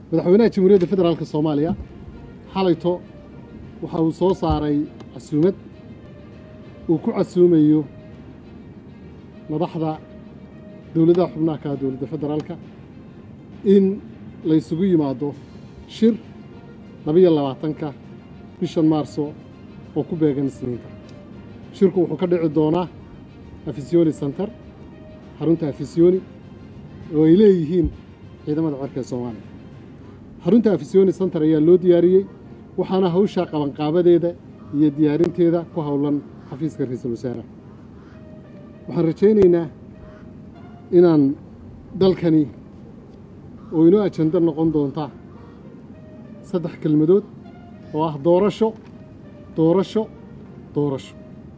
madaxweynaha jamhuuriyadda federaalka soomaaliya xalayto waxa uu soo saaray casuumad uu ku casuumayo madaxda dowladaha xubnaha ka dowladda federaalka in laysugu yimaado shir labiyo labaatanka bishan maarso oo ku beegan isniinta shirku wuxuu ka dhici doonaa afisiyoni center xarunta afisiyoni oo ay leeyihiin ciidamada cerka ee soomaaliya xarunta afisiyoni center ayaa loo diyaariyey waxaana hawshaa qabanqaabadeeda iyo diyaarinteeda ku howlan xafiiska ra-iisul wasaaraha waxaan rajaynaynaa inaan dalkani oo inoo ajando noqon doonta saddex kelmadood oo ah doorasho doorasho doorasho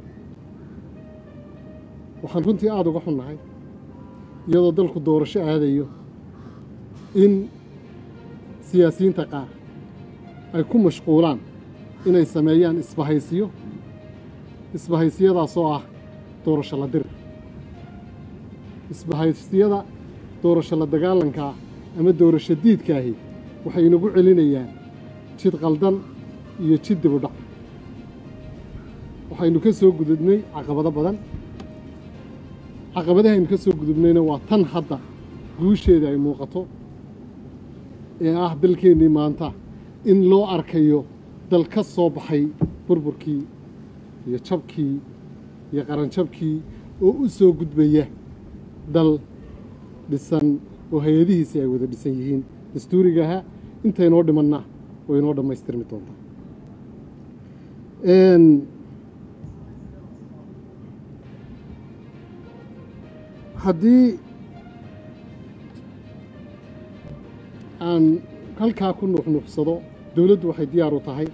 waxaan runtii aada uga xunnahay iyadoo dalku doorasho aadayo in siyaasiyiinta qaar ay ku mashquulaan inay sameeyaan isbahaysiyo isbahaysiyadaasoo ah doorasho la dir isbahaysiyada doorasho la dagaalankaa ama doorasho diidkaahi waxay inagu celinayaan jid qaldan iyo jid dibudhac waxaynu ka soo gudubnay caqabado badan caqabadahaynu ka soo gudubnayna waa tan hadda guusheeda ay muuqato ee ah dalkeennii maanta in loo arkayo dal ka soo baxay burburkii iyo jabkii iyo qaranjabkii oo u soo gudbaya dal dhisan oo hay-adihiisi ay wada dhisan yihiin dastuurigaha intaynoo dhimanna oo inoo dhammaystirmi doontaa haddii aan halkaa ku nuuxnuuxsado dowladdu waxay diyaar u tahay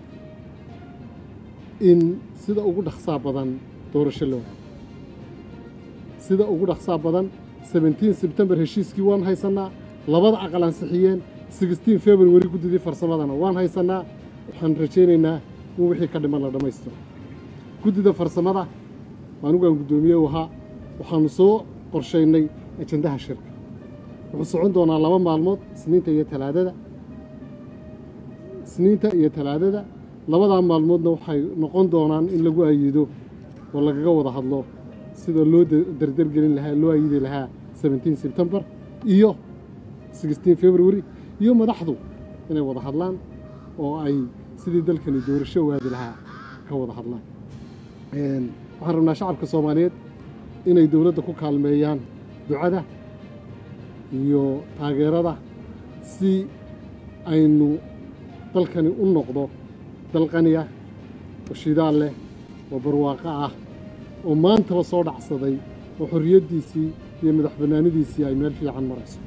in sida ugu dhaqsaa badan doorasho loo hayo sida ugu dhaqsaa badan sebentiin sebtembar heshiiskii waan haysannaa labada aqal ansixiyeen sixteen february guddidii farsamadana waan haysannaa waxaan rajaynaynaa in wixii ka dhiman la dhammaystiro guddida farsamada anigu aan guddoomiye u ahaa waxaanu soo qorshaynay ajandaha shirka wuxuu socon doonaa laba maalmood isniinta iyo talaadada isniinta iyo talaadada labadaa maalmoodna waxay noqon doonaan in lagu ayido oo lagaga wada hadlo sida loo dardargelin lahaa loo ayidi lahaa seventeen sebtembar iyo sixteen february iyo madaxdu inay wada hadlaan oo ay sidii dalkani doorasho waadi lahaa ka wada hadlaan waxaan rabnaa shacabka soomaaliyeed inay dowladda ku kaalmeeyaan ducada iyo taageerada si aynu dalkani u noqdo dal qani ah oo shidaal leh oo barwaaqo ah oo maantaba soo dhacsaday oo xorriyaddiisii iyo madax bannaanidiisii ay meel fiican marayso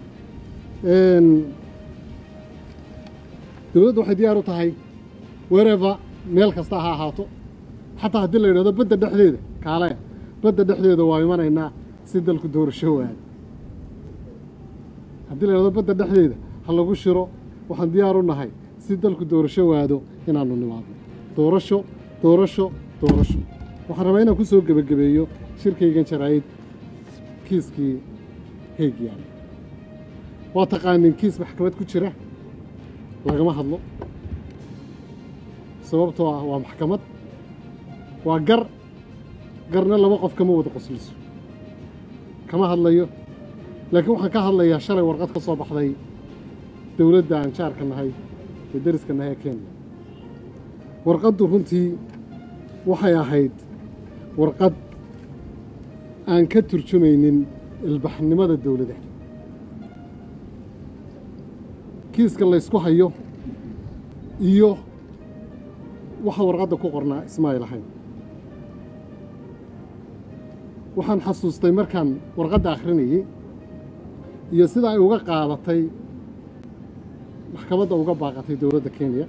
dowladdu waxay diyaar u tahay wereva meel kasta ha ahaato xataa haddii la yidhahdo badda dhexdeeda kaalaya badda dhexdeeda waa imanaynaa si dalku doorasho waada haddii la yidhahdo badda dhexdeeda ha lagu shiro waxaan diyaar u nahay si dalku doorasho waado inaannu nimaadno doorasho doorasho doorasho waxaan rabaa inaan ku soo gebagabeeyo shirkaygan jaraa'id kiiskii heeg yaala waa taqaanin kiis maxkamad ku jira lagama hadlo sababtoo ah waa maxkamad waa gar garna laba qof kama wada qosliso kama hadlayo laakiin waxaan ka hadlayaa shalay warqad ka soo baxday dowladda aan jaarka nahay ee deriska nahay ee kenya warqaddu runtii waxay ahayd warqad aan ka turjumaynin ilbaxnimada dowladda kiiska laysku hayo iyo waxa warqadda ku qornaa ismaayl ahayn waxaan xasuustay markaan warqadda akhrinayey iyo sida ay uga qaadatay maxkamadda uga baaqatay dowladda kenya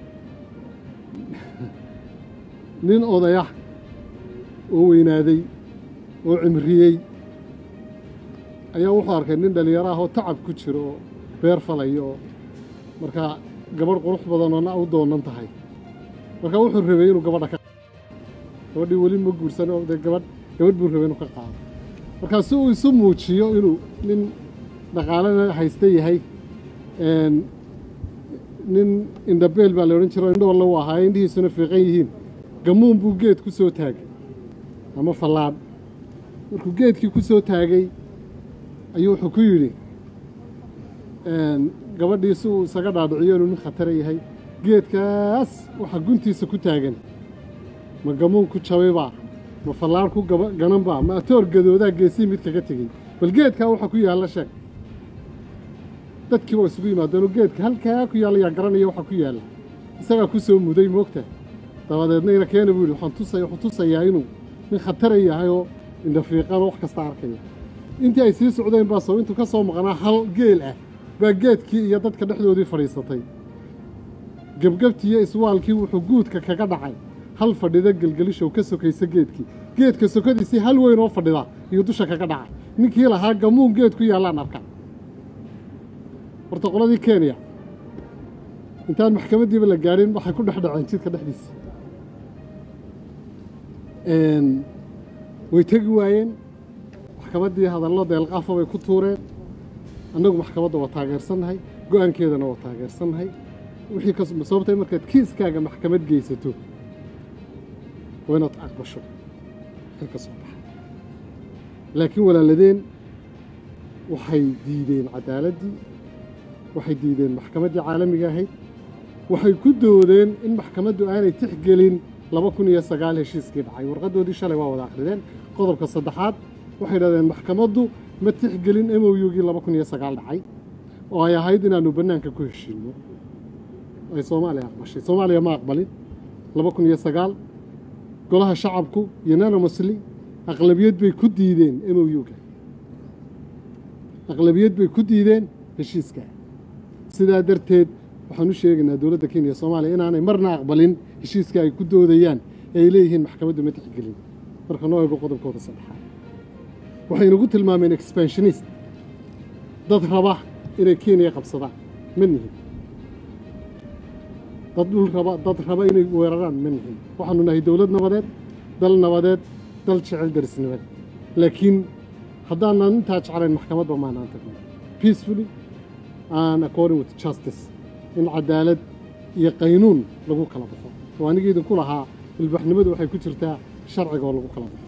nin odayah oo weynaaday oo cimriyey ayaa wuxuu arkay nin dhallinyaro ah oo tacab ku jiro oo beer falaya oo markaa gabadh qurux badanoo na u doonan tahay markaa wuxuu rabay inuu gabadha ka gabadhii weli ma guursan oo dee gabadh gabadh buu rabay inuu ka qaado markaa si uu isu muujiyo inuu nin dhaqaalena haysta yahay nin indhabeel baa la odhan jiro indhoole u ahaa indhihiisuna fiiqan yihiin gamuun buu geed ku soo taagay ama fallaadh markuu geedkii ku soo taagay ayuu wuxuu ku yidhi gabadhii si uu isaga dhaadhiciyo inuu nin khatara yahay geedkaas waxaa guntiisa ku taagan ma gamuun ku jabaybaa ma fallaadh ku gananbaa ma atoor gadoodaa geesii mid kaga tegey bal geedkaa waxaa ku yaalla sheeg dadkii waa isugu yimaadeenoo geedka halkaa ku yaalla yaa garanaya waxaa ku yaalla isagaa ku soo muday moogta dabadeedna ina keena buu yidhi waxaan tusaya wuxuu tusayaa inuu nin khatara yahay oo indhafiiqanoo wax kasta arkaya intii ay sii socdeen baa soo intuu ka soo maqnaa hal geel ah baa geedkii iyo dadka dhexdoodii fadhiisatay gebgebtii iyo iswaalkii wuxuu guudka kaga dhacay hal fadhida gelgelishow ka sokaysa geedkii geedka sokadiisii hal weyn oo fadhida iyo dusha kaga dhacay ninkii lahaa gamuun geed ku yaallaan arka horta qoladii kenya intaan maxkamaddiiba la gaadhin waxay ku dhex dhaceen jidka dhexdiisa way tegi waayeen maxkamaddii hadallo deelqaafa bay ku tuureen annagu maxkamadda waa taageersannahay go-aankeedana waa taageersannahay wixii ka sababtay markaad kiiskaaga maxkamad geysato waa inaad aqbasho wixii ka soo baxa laakiin walaaladeen waxay diideen caddaaladdii waxay diideen maxkamaddii caalamiga ahayd waxay ku doodeen in maxkamaddu aanay tixgelin laba kun iyo sagaal heshiiskii dhacay warqaddoodii shalay waa wada akhrideen qodobka saddexaad waxay idhahdeen maxkamaddu ma tixgelin m o u-gii laba kun iyo sagaal dhacay oo ay ahayd inaannu bannaanka ku heshiinno ay soomaaliya aqbashay soomaaliya ma aqbalin laba kun iyo sagaal golaha shacabku unanimously aqlabiyad bay ku diideen m o u-ga aqlabiyad bay ku diideen heshiiska sidaa darteed waxaan u sheegaynaa dowladda kenya iyo soomaaliya inaanay marna aqbalin heshiiska ay ku doodayaan ee ay leeyihiin maxkamaddu ma tixgelin marka noo eego qodobkooda saddexaad waxay nagu tilmaameen expansionist dad raba inay kenya qabsadaan ma nihin dad dhul raba dad raba inay weeraraan ma nihin waxaanu nahay dowlad nabadeed dal nabadeed dal jecel darisnimad laakiin haddaanan intaa jeclayn maxkamadba maanaan tagno peacefully and according with justice in cadaalad iyo qaynuun lagu kala baxo oo anigii idinku lahaa ilbaxnimadu waxay ku jirtaa sharciga oo lagu kala baxo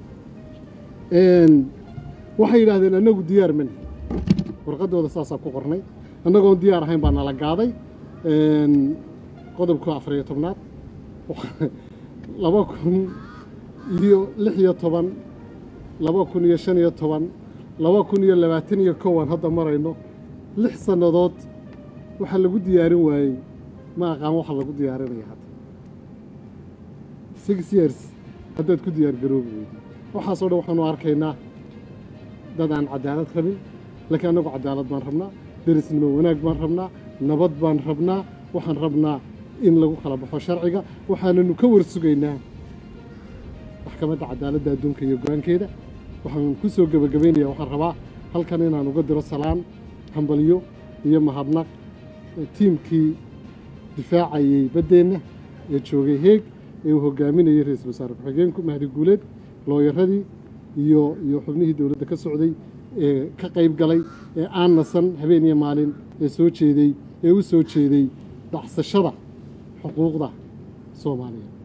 waxay yidhaahdeen annagu diyaar mani warqaddooda saasaa ku qornay annagoon diyaar ahayn baa nala gaaday qodobka afar iyo tobnaad laba kun iyo lix iyo toban laba kun iyo shan iyo toban laba kun iyo labaatan iyo kowan hadda marayno lix sannadood waxaa lagu diyaarin waayey ma aqaan waxa lagu diyaarinaya hadda six years haddaad ku diyaar garoobi weydi waxaasoo dhan waxaanu arkaynaa dad aan cadaalad rabin laakiin annagu cadaalad baan rabnaa derisnimo wanaag baan rabnaa nabad baan rabnaa waxaan rabnaa in lagu kala baxo sharciga waxaananu ka warsugaynaa maxkamadda cadaaladda adduunka iyo go-aankeeda waxaan ku soo gebagabaynayaa waxaan rabaa halkan inaan uga diro salaan hambalyo iyo mahadnaq tiimkii difaacayey baddeenna ee joogay heeg ee uu hogaaminayay ra-iisul wasaare ku-xigeenku mahdi guuleed looyaradii iyo iyo xubnihii dowladda ka socday ee ka qayb galay ee aan nasan habeen iyo maalin ee soo jeeday ee u soo jeeday dhacsashada xuquuqda soomaaliya